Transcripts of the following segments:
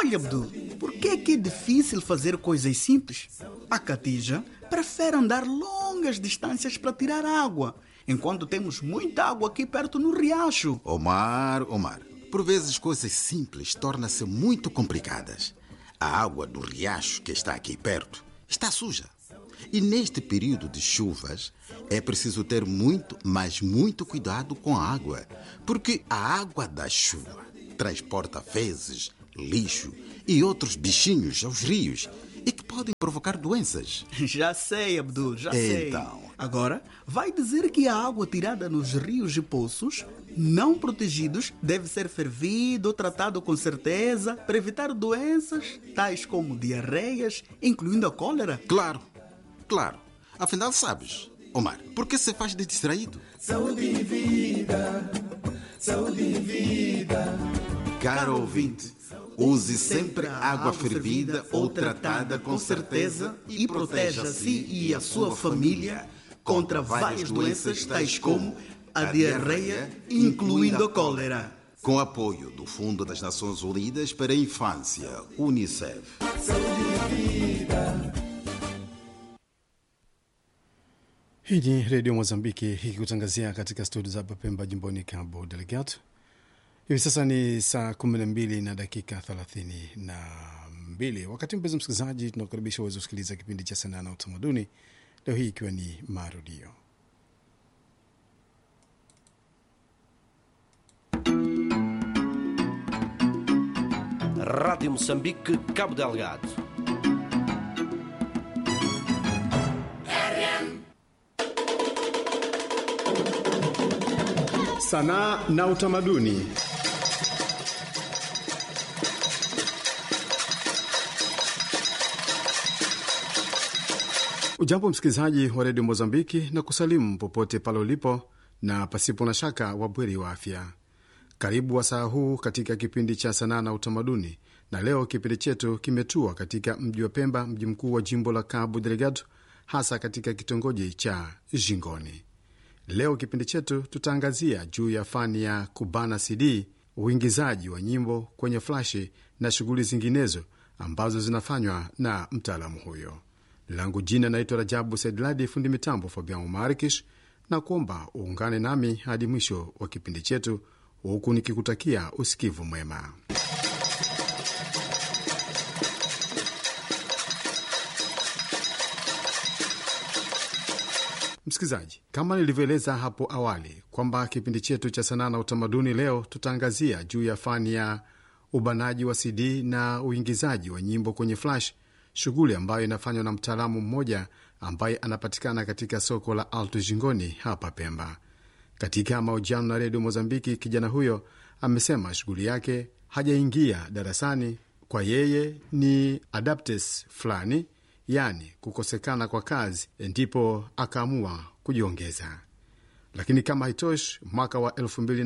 Olha, Abdul, por que é que é difícil fazer coisas simples? A Catija prefere andar longas distâncias para tirar água, enquanto temos muita água aqui perto no riacho. Omar, Omar, por vezes coisas simples tornam-se muito complicadas. A água do riacho que está aqui perto está suja. E neste período de chuvas é preciso ter muito, mas muito cuidado com a água, porque a água da chuva transporta fezes, lixo e outros bichinhos aos rios e que podem provocar doenças. Já sei, Abdul, já sei. Então. Agora, vai dizer que a água tirada nos rios e poços, não protegidos, deve ser fervida ou tratada com certeza para evitar doenças tais como diarreias, incluindo a cólera? Claro, claro. Afinal, sabes, Omar, por que se faz de distraído? Saúde e vida, saúde e vida. Caro ouvinte, use sempre água fervida ou tratada com certeza e proteja a si e a sua família contra várias doenças tais como a diarreia, incluindo a cólera. Com apoio do Fundo das Nações Unidas para a Infância, UNICEF. Hii ni Redio Mozambiki ikikutangazia katika studio za hapa Pemba, jimboni Cabo Delgado. Hivi sasa ni saa kumi na mbili na dakika thelathini na mbili. Wakati mpenzi msikilizaji, tunakukaribisha uweze kusikiliza kipindi cha sanaa na utamaduni, leo hii ikiwa ni marudio. Rádio Moçambique, Cabo Delgado. Sanaa na utamaduni. Ujambo msikilizaji wa redio Mozambiki na kusalimu popote pale ulipo, na pasipo na shaka wabweri wa afya. Karibu wasaa huu katika kipindi cha sanaa na utamaduni, na leo kipindi chetu kimetua katika mji wa Pemba, mji mkuu wa jimbo la Cabo Delgado, hasa katika kitongoji cha Jingoni. Leo kipindi chetu tutaangazia juu ya fani ya kubana CD, uingizaji wa nyimbo kwenye flashi na shughuli zinginezo ambazo zinafanywa na mtaalamu huyo. Langu jina naitwa Rajabu Saidladi, fundi mitambo Fabian Marikish, na kuomba uungane nami hadi mwisho wa kipindi chetu, huku nikikutakia usikivu mwema. Msikilizaji, kama nilivyoeleza hapo awali kwamba kipindi chetu cha sanaa na utamaduni leo tutaangazia juu ya fani ya ubanaji wa CD na uingizaji wa nyimbo kwenye flash, shughuli ambayo inafanywa na mtaalamu mmoja ambaye anapatikana katika soko la Alto Jingoni hapa Pemba. Katika mahojiano na redio Mozambiki, kijana huyo amesema shughuli yake hajaingia darasani, kwa yeye ni adaptes fulani yaani kukosekana kwa kazi, ndipo akaamua kujiongeza. Lakini kama haitoshi, mwaka wa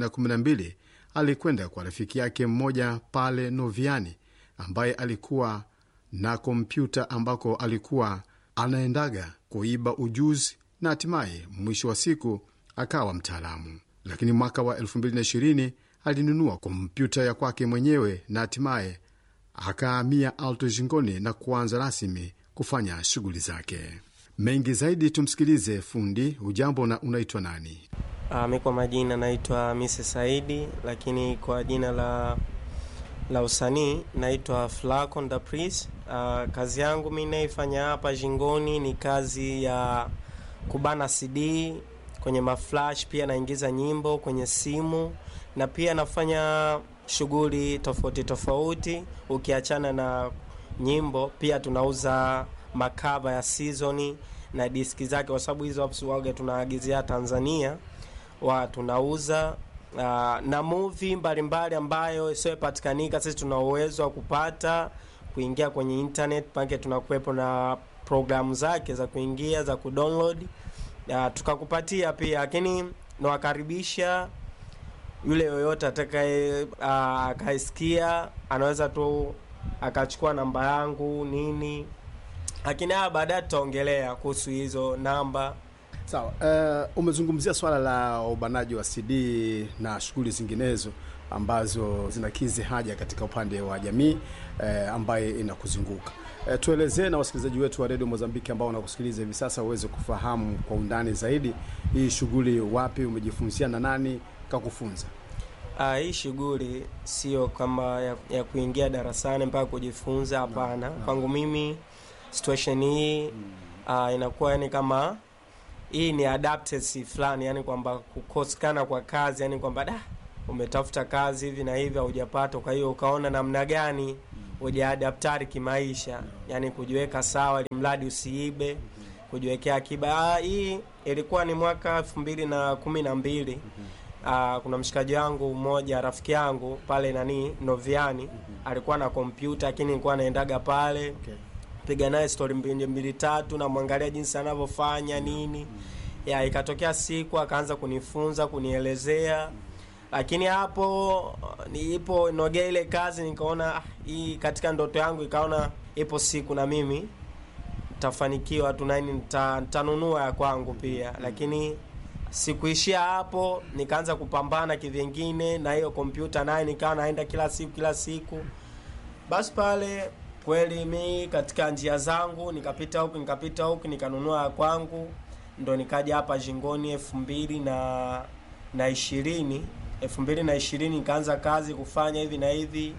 2012 alikwenda kwa rafiki yake mmoja pale Noviani ambaye alikuwa na kompyuta ambako alikuwa anaendaga kuiba ujuzi na hatimaye mwisho wa siku akawa mtaalamu. Lakini mwaka wa 2020 alinunua kompyuta ya kwake mwenyewe na hatimaye akahamia Alto Jingoni na kuanza rasmi kufanya shughuli zake. Mengi zaidi tumsikilize fundi. Ujambo na unaitwa nani? Uh, mi kwa majina naitwa Mise Saidi, lakini kwa jina la la usanii naitwa Flacon da Pris. Uh, kazi yangu mi naifanya hapa Jingoni ni kazi ya kubana CD kwenye maflash, pia naingiza nyimbo kwenye simu na pia nafanya shughuli tofauti tofauti, ukiachana na nyimbo pia tunauza makava ya season na diski zake, kwa sababu hizo waga tunaagizia Tanzania wa tunauza uh, na movie mbalimbali ambayo isiyopatikanika, sisi tuna uwezo wa kupata kuingia kwenye internet pake, tunakuwepo na programu zake za kuingia za kudownload uh, tukakupatia pia, lakini nawakaribisha yule yoyote atakaye uh, akaisikia anaweza tu akachukua namba yangu nini, lakini haya baadaye tutaongelea kuhusu hizo namba. Sawa. Uh, umezungumzia swala la ubanaji wa CD na shughuli zinginezo. ambazo zinakizi haja katika upande wa jamii eh, ambaye inakuzunguka. Eh, tuelezee na wasikilizaji wetu wa redio Mozambiki ambao wanakusikiliza hivi sasa waweze kufahamu kwa undani zaidi hii shughuli, wapi umejifunzia na nani kakufunza? Ah, hii shughuli sio kama ya, ya kuingia darasani mpaka kujifunza, hapana. Kwangu mimi situation hii ah, inakuwa yani kama hii ni adaptesi fulani, yani kwamba kukosekana kwa kazi, yani kwamba da umetafuta kazi hivi na hivi haujapata, kwa hiyo ukaona namna gani ujaadaptari kimaisha, yani kujiweka sawa, ili mradi usiibe, kujiwekea akiba. Ah, hii ilikuwa ni mwaka elfu mbili na kumi na mbili. Ah, kuna mshikaji wangu mmoja rafiki yangu pale nani Noviani alikuwa na kompyuta, lakini nilikuwa naendaga pale Okay. piga naye stori mbili mbili tatu, namwangalia jinsi anavyofanya nini. Ya ikatokea siku akaanza kunifunza kunielezea, lakini hapo niipo nogea ile kazi, nikaona ah, hii katika ndoto yangu, ikaona ipo siku na mimi tafanikiwa tu nani nita- nitanunua ya kwangu pia, lakini sikuishia hapo, nikaanza kupambana kivyengine na hiyo kompyuta naye, nikawa naenda kila siku kila siku basi pale kweli mi katika njia zangu nikapita huku nikapita huku nikanunua ya kwangu, ndo nikaja hapa Jingoni elfu mbili na na ishirini elfu mbili na ishirini nikaanza kazi kufanya hivi na hivi.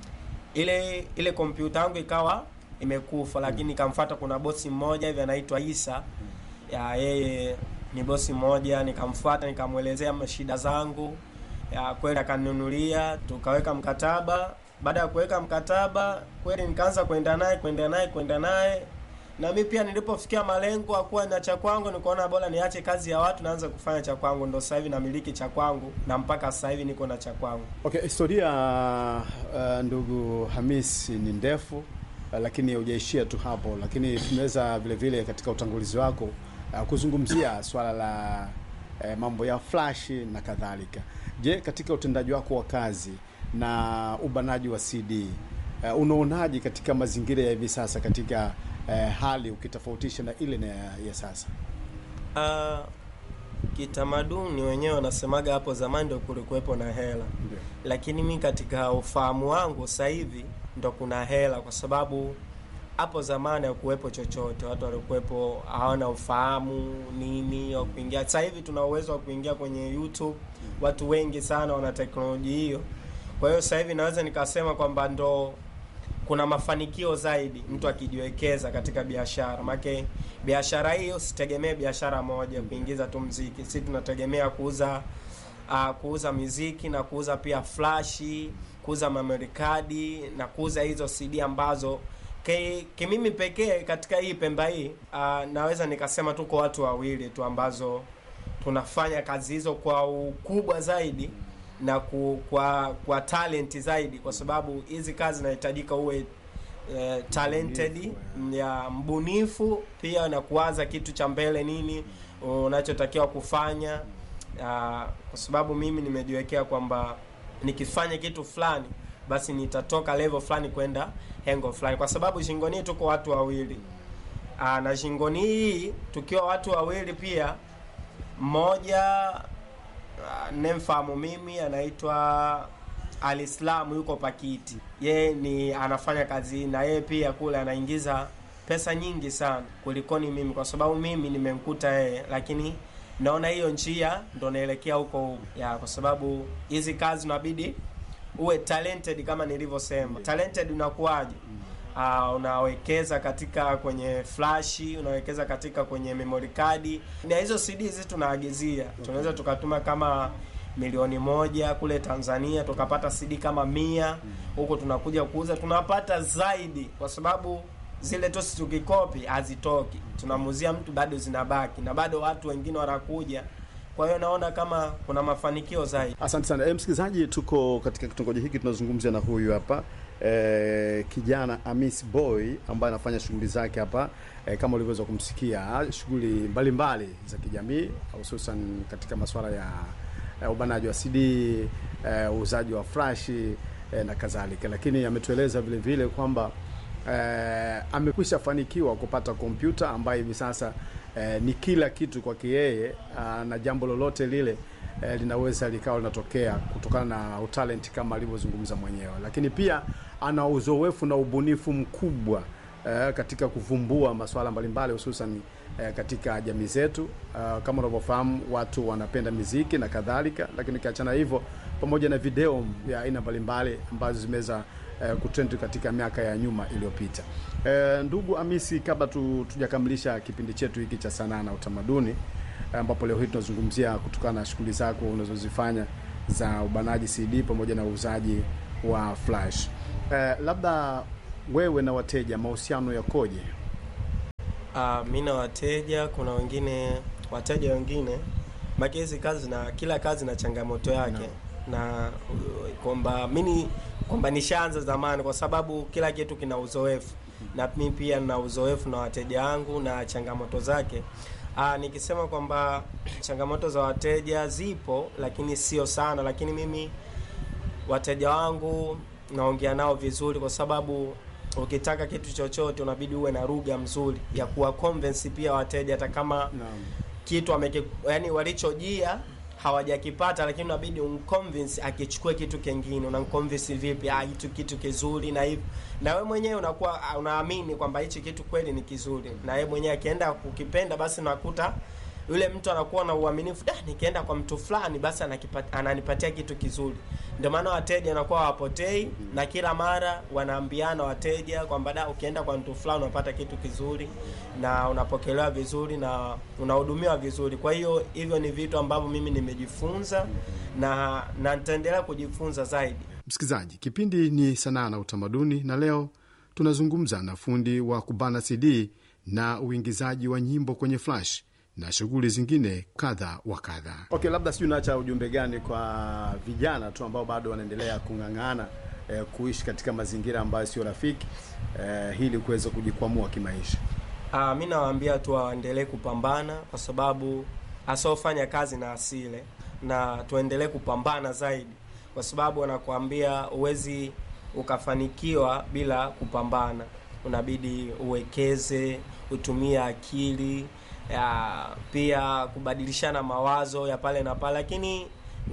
Ile ile kompyuta yangu ikawa imekufa, lakini nikamfuata, kuna bosi mmoja hivi anaitwa Isa ya yeye ni bosi mmoja, nikamfuata nikamwelezea shida zangu ya kweli akaninunulia, tukaweka mkataba. Baada ya kuweka mkataba kweli nikaanza kwenda naye kwenda naye kwenda naye, na mi pia nilipofikia malengo akuwa na cha kwangu, nikaona bora niache kazi ya watu naanza kufanya cha kwangu. Ndo sasa hivi namiliki cha kwangu na mpaka sasa hivi niko na cha kwangu. Okay, historia uh, ndugu Hamis ni ndefu uh, lakini hujaishia tu hapo, lakini tumeweza vile vile katika utangulizi wako uh, kuzungumzia swala la uh, mambo ya flash na kadhalika. Je, katika utendaji wako wa kazi na ubanaji wa CD uh, unaonaje katika mazingira ya hivi sasa katika uh, hali ukitofautisha na ile na ya, ya sasa? Ah, kitamaduni wenyewe wanasemaga hapo zamani ndo kulikuwepo na hela Ndio. lakini mi katika ufahamu wangu sasa hivi ndo kuna hela, kwa sababu hapo zamani hakuwepo chochote, watu walikuwepo hawana ufahamu nini wa kuingia. Sasa hivi tuna uwezo wa kuingia kwenye YouTube, watu wengi sana wana teknolojia hiyo. Kwa hiyo sasa hivi naweza nikasema kwamba ndo kuna mafanikio zaidi mtu akijiwekeza katika biashara. Make biashara hiyo sitegemee biashara moja kuingiza tu mziki, si tunategemea kuuza uh, kuuza miziki na kuuza pia flashi, kuuza memory card na kuuza hizo CD ambazo ki- kimimi pekee katika hii Pemba hii uh, naweza nikasema tuko watu wawili tu ambazo tunafanya kazi hizo kwa ukubwa zaidi na ku, kwa kwa talent zaidi, kwa sababu hizi kazi zinahitajika uwe eh, talented ya mbunifu pia na kuwaza kitu cha mbele nini unachotakiwa kufanya Ah, kwa sababu mimi nimejiwekea kwamba nikifanya kitu fulani basi nitatoka level fulani kwenda hengo fulani, kwa sababu shingoni hii tuko watu wawili Aa, na shingoni hii tukiwa watu wawili pia, mmoja ah, nemfahamu mimi anaitwa Alislamu yuko Pakiti, yeye ni anafanya kazi na yeye pia kule anaingiza pesa nyingi sana kulikoni mimi, kwa sababu mimi nimemkuta yeye, lakini naona hiyo njia ndo naelekea huko huko ya, kwa sababu hizi kazi unabidi uwe talented kama nilivyosema. Talented unakuwaje? Uh, unawekeza katika kwenye flashi, unawekeza katika kwenye memory card, na hizo CD hizi tunaagizia, tunaweza tukatuma kama milioni moja kule Tanzania, tukapata CD kama mia huko, tunakuja kuuza, tunapata zaidi, kwa sababu zile tosi tukikopi hazitoki, tunamuzia mtu bado zinabaki, na bado watu wengine wanakuja. Kwa hiyo naona kama kuna mafanikio zaidi. Asante sana e, msikilizaji, tuko katika kitongoji hiki tunazungumzia na huyu hapa e, kijana Amis Boy ambaye anafanya shughuli zake hapa e, kama ulivyoweza kumsikia, shughuli mbalimbali za kijamii hususan katika masuala ya e, ubanaji wa CD e, uuzaji wa flash e, na kadhalika, lakini ametueleza vile vile kwamba eh, amekwisha fanikiwa kupata kompyuta ambayo hivi sasa eh, ni kila kitu kwake yeye, ah, na jambo lolote lile eh, linaweza likawa linatokea kutokana na utalent kama alivyozungumza mwenyewe, lakini pia ana uzoefu na ubunifu mkubwa eh, katika kuvumbua masuala mbalimbali hususan eh, katika jamii zetu. Uh, kama unavyofahamu watu wanapenda miziki na kadhalika, lakini ukiachana hivyo, pamoja na video ya aina mbalimbali ambazo zimeweza eh, kutrend katika miaka ya nyuma iliyopita. Eh, ndugu Amisi, kabla tu, tujakamilisha kipindi chetu hiki cha sanaa na utamaduni ambapo leo hii tunazungumzia kutokana na shughuli zako unazozifanya za ubanaji CD pamoja na uuzaji wa flash. Eh, labda wewe na wateja mahusiano yakoje? Uh, mi na wateja, kuna wengine wateja wengine maki hizi kazi na kila kazi na changamoto yake na uh, kwamba mimi kwamba nishaanza zamani, kwa sababu kila kitu kina uzoefu na mi pia na uzoefu na wateja wangu na changamoto zake. Aa, nikisema kwamba changamoto za wateja zipo, lakini sio sana, lakini mimi wateja wangu naongea nao vizuri, kwa sababu ukitaka kitu chochote unabidi uwe na lugha mzuri ya kuwa convince pia wateja, hata kama Naam. kitu ameki, yani walichojia hawajakipata, lakini unabidi umconvince akichukue kitu kingine. Unamconvince vipi? Ah, hitu kitu kizuri na hivi, na wewe mwenyewe unakuwa ah, unaamini kwamba hichi kitu kweli ni kizuri, na yeye mwenyewe akienda kukipenda, basi unakuta yule mtu anakuwa na uaminifu, da, nikienda kwa mtu fulani basi anakipata, ananipatia kitu kizuri. Ndio maana wateja wanakuwa hawapotei, na kila mara wanaambiana wateja kwamba da, ukienda kwa mtu fulani unapata kitu kizuri na unapokelewa vizuri na unahudumiwa vizuri. Kwa hiyo hivyo ni vitu ambavyo mimi nimejifunza na na nitaendelea kujifunza zaidi. Msikilizaji, kipindi ni sanaa na utamaduni, na leo tunazungumza na fundi wa kubana CD na uingizaji wa nyimbo kwenye flash na shughuli zingine kadha wa kadha. Okay, labda sijui unaacha ujumbe gani kwa vijana tu ambao bado wanaendelea kung'ang'ana eh, kuishi katika mazingira ambayo sio rafiki eh, ili kuweza kujikwamua kimaisha. Ah, mi nawaambia tu waendelee kupambana kwa sababu asiofanya kazi na asile, na tuendelee kupambana zaidi, kwa sababu wanakuambia huwezi ukafanikiwa bila kupambana. Unabidi uwekeze, utumie akili ya, pia kubadilishana mawazo ya pale na pale, lakini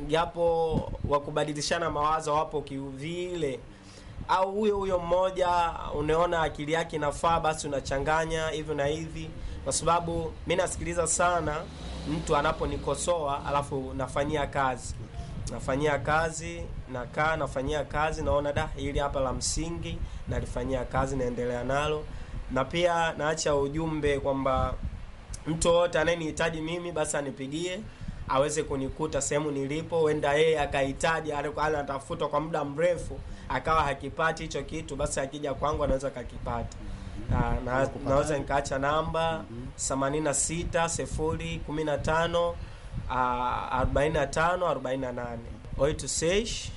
japo wa kubadilishana mawazo wapo kivile au huyo huyo mmoja unaona akili yake inafaa, basi unachanganya hivyo na hivi, kwa sababu mi nasikiliza sana mtu anaponikosoa, alafu nafanyia kazi, nafanyia kazi, nakaa nafanyia kazi, naona da, hili hapa la msingi, nalifanyia kazi, naendelea nalo, na pia naacha ujumbe kwamba mtu yoyote anayenihitaji mimi basi anipigie aweze kunikuta sehemu nilipo. Huenda yeye akahitaji, alikuwa anatafuta kwa muda mrefu akawa hakipati hicho kitu, basi akija kwangu anaweza kakipata. Na, na, naweza nikaacha namba themanini na sita sifuri kumi na tano arobaini na tano arobaini na nane oito seis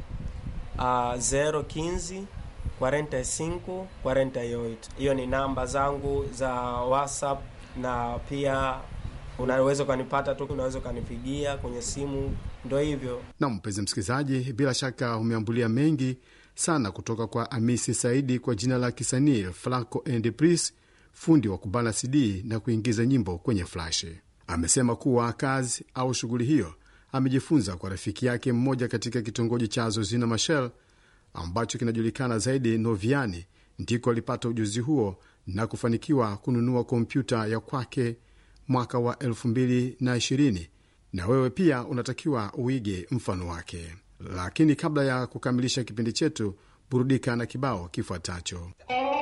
zero quinze 45 48. Hiyo ni namba zangu za WhatsApp na pia unaweza ukanipata tu, unaweza ukanipigia kwenye simu, ndo hivyo. Na mpenzi msikilizaji, bila shaka umeambulia mengi sana kutoka kwa Amisi Saidi kwa jina la kisanii Flaco and Pris, fundi wa kubana CD na kuingiza nyimbo kwenye flash. Amesema kuwa kazi au shughuli hiyo amejifunza kwa rafiki yake mmoja katika kitongoji cha Zozina Machel ambacho kinajulikana zaidi Noviani, ndiko alipata ujuzi huo na kufanikiwa kununua kompyuta ya kwake mwaka wa 2020 na wewe pia unatakiwa uige mfano wake. Lakini kabla ya kukamilisha kipindi chetu, burudika na kibao kifuatacho.